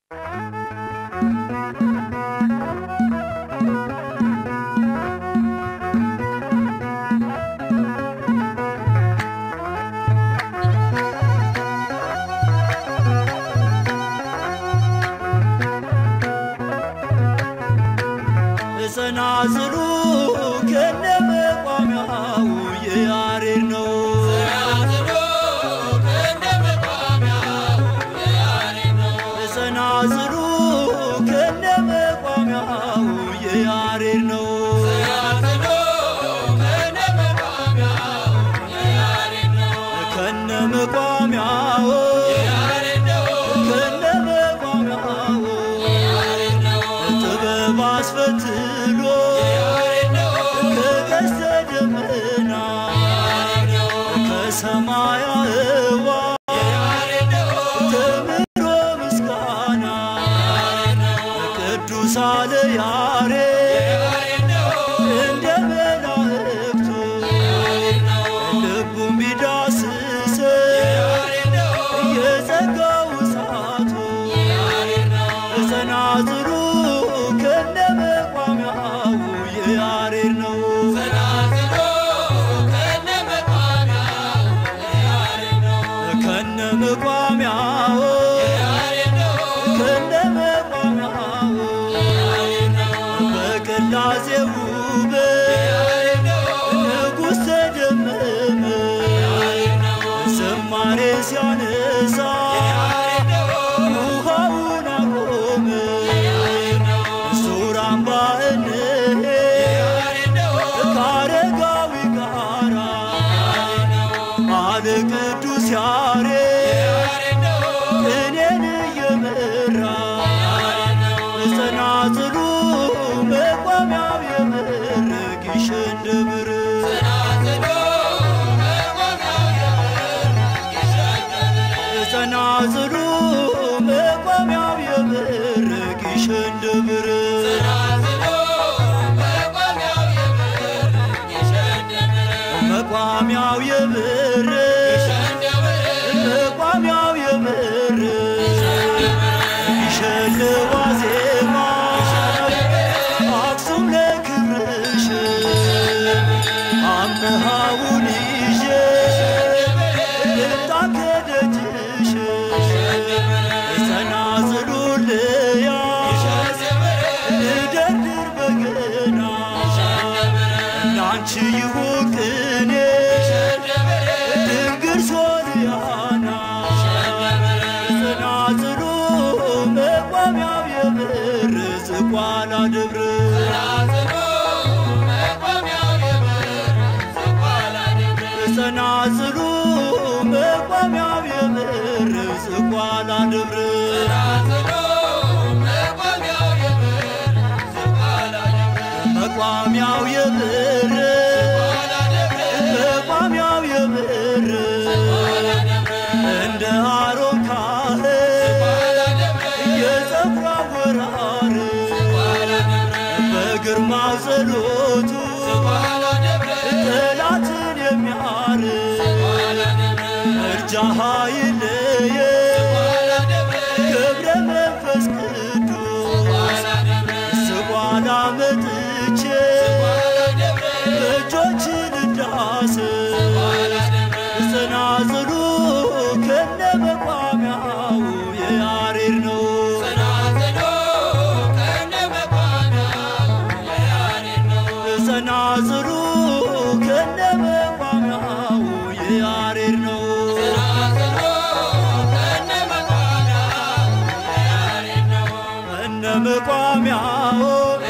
ጸናጽሉ ከነመቋሚያው የያሬድ ነው። ጸናጽሉ ከነመቋሚያው የያሬድ ነው። ከነመቋሚያው ከነመቋሚያው ጥበብ አስፈትሎ ከቀስተ ደመና ከሰማያ ህዋ ተምሮ ምስጋና ቅዱስ አለ ያሬድ እንደ መላእክቱ ልቡን ቢዳስስ የጸጋው እሳቱ ጸናጽሉ ከነመቋሚያው የያሬድ ነው። ከነመቋሚያው ከነመቋሚያው በቅላሴ ውበት ንጉሥ ተደመመ ዝማሬ ሲያነሳ ውሃውን አቆመ ሱራምባ እንሄድ ከአረጋዊ ጋራ አለ ቅዱስ ያሬድ ቅኔን እየመራ ጸናጽሉ መቋሚያው የምር ግሸን ደብር ጸናጽሉ መቋሚያው የምር ግሸን ደብር መቋሚያው የብር መቋሚያው የብር ግሸን ዋዜማ አክሱም ለክብርሽ አምሃውን ይዤ ልምጣ ከደጅሽ ጸናጽሉ ልያዝ ልደርድር በገና ላንቺ ይሁን ቅኔ ድንግል ሶርያና ጸናጽሉ መቋሚያው የብር ዝቋላ ደብር ጸናጽሉ መቋሚያው የብር ዝቋላ ደብር መቋሚያው የብር መቋሚያው የብር እንደ አሮን ካህን የጸጉር አወራር በግርማው ጸሎቱ ጠላትን የሚያር እርጃሃ ይለየ ገብረ መንፈስ ቅዱስ ስቧላ መጥቼ እጆችን እንዳስ ጸናጽሉ ከነ መቋሚያው የያሬድ ነው። ጸናጽሉ ከነ መቋሚያው የያሬድ ነው። እነ መቋሚያው